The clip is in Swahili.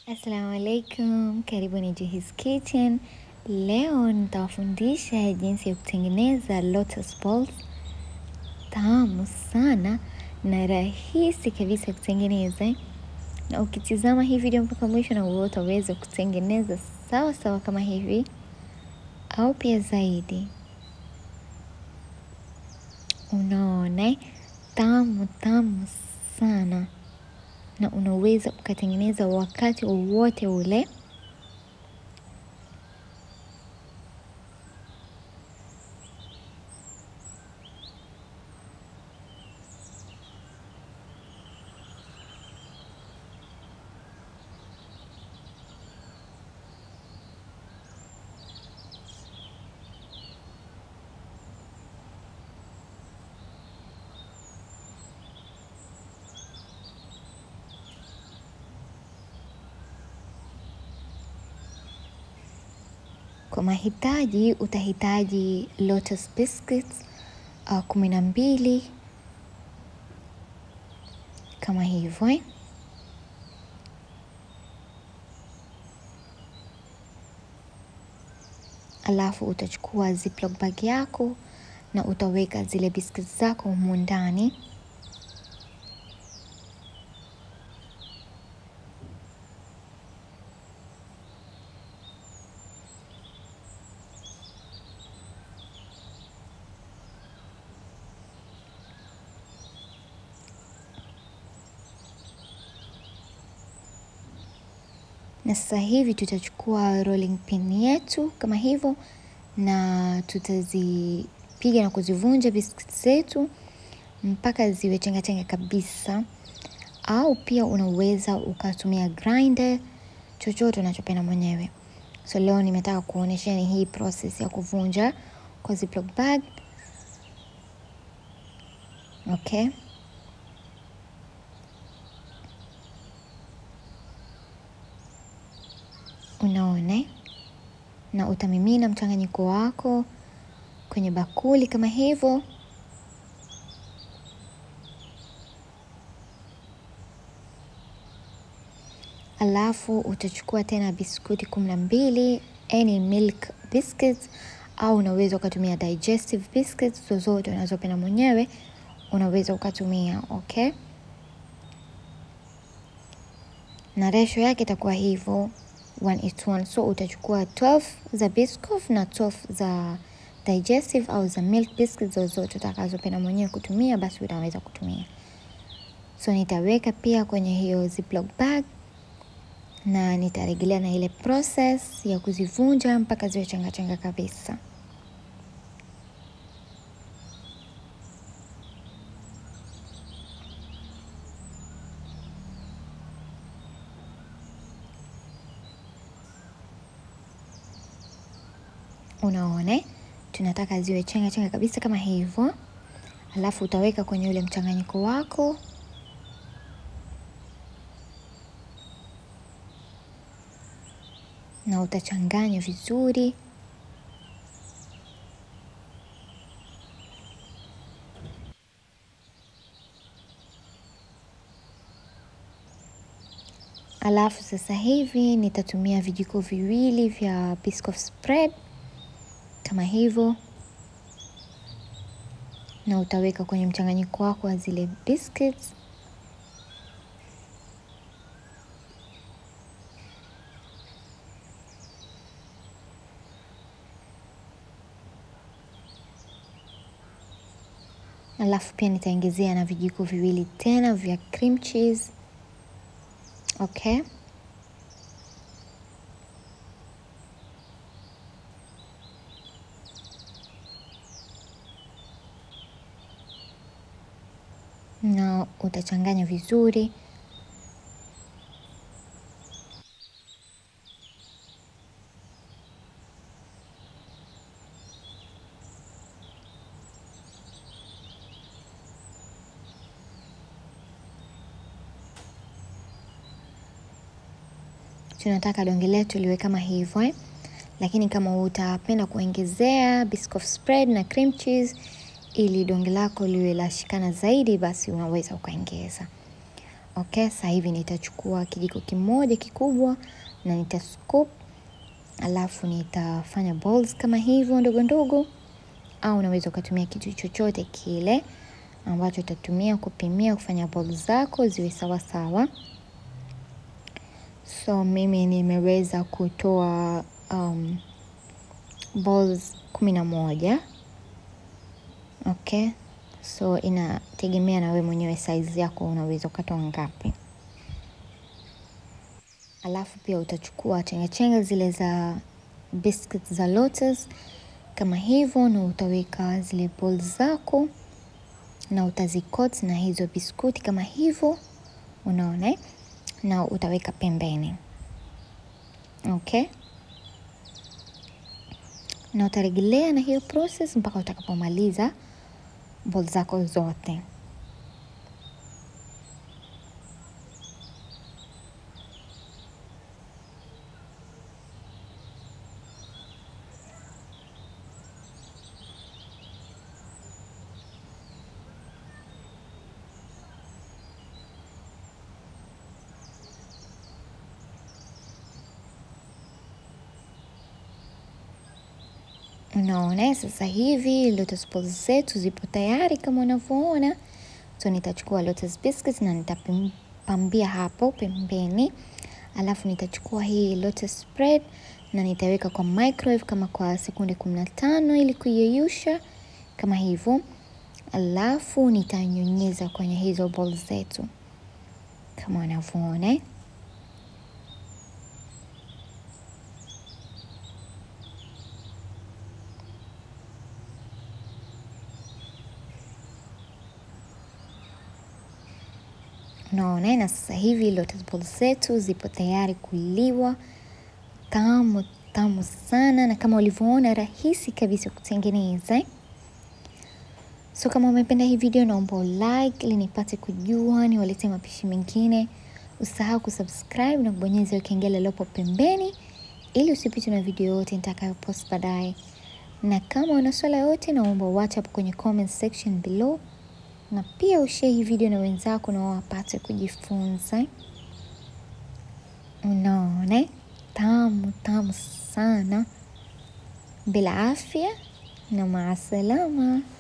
Assalamu alaikum, karibuni Juhis Kitchen. Leo nitawafundisha jinsi ya kutengeneza lotus balls tamu sana na rahisi kabisa kutengeneza, na ukitizama hii video mpaka mwisho, na wewe utaweza kutengeneza sawa sawa kama hivi au pia zaidi. Unaona, tamu tamu sana na unaweza ukatengeneza wakati wowote ule. Kwa mahitaji utahitaji lotus biscuits uh, kumi na mbili kama hivyo eh. Alafu utachukua ziplock bag yako na utaweka zile biscuits zako humu ndani. na sasa hivi tutachukua rolling pin yetu kama hivyo, na tutazipiga na kuzivunja biscuits zetu mpaka ziwe chenga chenga kabisa, au pia unaweza ukatumia grinder, chochote unachopenda mwenyewe. So leo nimetaka kuonyesheni hii process ya kuvunja kwa ziplock bag. Okay. Unaona, na utamimina mchanganyiko wako kwenye bakuli kama hivyo. Alafu utachukua tena biskuti kumi na mbili any milk biscuits, au unaweza ukatumia digestive biscuits zozote unazopenda mwenyewe, unaweza ukatumia okay. Na resho yake itakuwa hivyo 1:1 so utachukua 12 za Biscoff na 12 za digestive au za milk biscuits zozote utakazopenda mwenyewe kutumia, basi utaweza kutumia. So nitaweka pia kwenye hiyo ziplock bag na nitarejelea na ile process ya kuzivunja mpaka ziwe changa changa kabisa. Unaona, tunataka ziwe chenga chenga kabisa kama hivyo. Alafu utaweka kwenye ule mchanganyiko wako na utachanganya vizuri. Alafu sasa hivi nitatumia vijiko viwili vya Biscoff spread kama hivyo, na utaweka kwenye mchanganyiko wako wa zile biscuits. Alafu pia nitaongezea na vijiko viwili tena vya cream cheese. Okay. na utachanganya vizuri. Tunataka donge letu liwe kama hivyo eh? Lakini kama utapenda kuongezea Biscoff spread na cream cheese ili donge lako liwe la shikana zaidi, basi unaweza ukaongeza. Okay, sasa hivi nitachukua kijiko kimoja kikubwa na nita scoop, alafu nitafanya balls kama hivyo ndogo ndogo, au unaweza ukatumia kitu chochote kile ambacho utatumia kupimia kufanya balls zako ziwe sawa sawa. So mimi nimeweza kutoa um, balls kumi na moja. Okay, so inategemea na wewe mwenyewe size yako, unaweza ukatoa ngapi. Alafu pia utachukua chengachenga zile za biscuits za Lotus kama hivyo, na utaweka zile balls zako na utazikot na hizo biskuti kama hivyo, unaona, na utaweka pembeni. Okay, na utarejelea na hiyo process mpaka utakapomaliza balls zako zote. Unaona, sasa hivi lotus balls zetu zipo tayari kama unavyoona. So nitachukua lotus biscuits na nitapambia hapo pembeni, alafu nitachukua hii lotus spread na nitaweka kwa microwave kama kwa sekunde kumi na tano ili kuyeyusha kama hivyo, alafu nitanyunyiza kwenye hizo balls zetu kama unavyoona. Unaona, na sasa hivi lotus balls zetu zipo tayari kuliwa. Tamu tamu sana, na kama ulivyoona rahisi kabisa kutengeneza. So kama umependa hii video, naomba like ili nipate kujua niwaletee mapishi mengine. Usahau kusubscribe na kubonyeza kengele lopo pembeni ili usipitwe na video yote nitakayopost baadaye. Na kama una swala yote, naomba uache hapo kwenye comment section below na pia ushare hii video na wenzako na wapate kujifunza. Unaona, tamu tamu sana, bila afya na maasalama.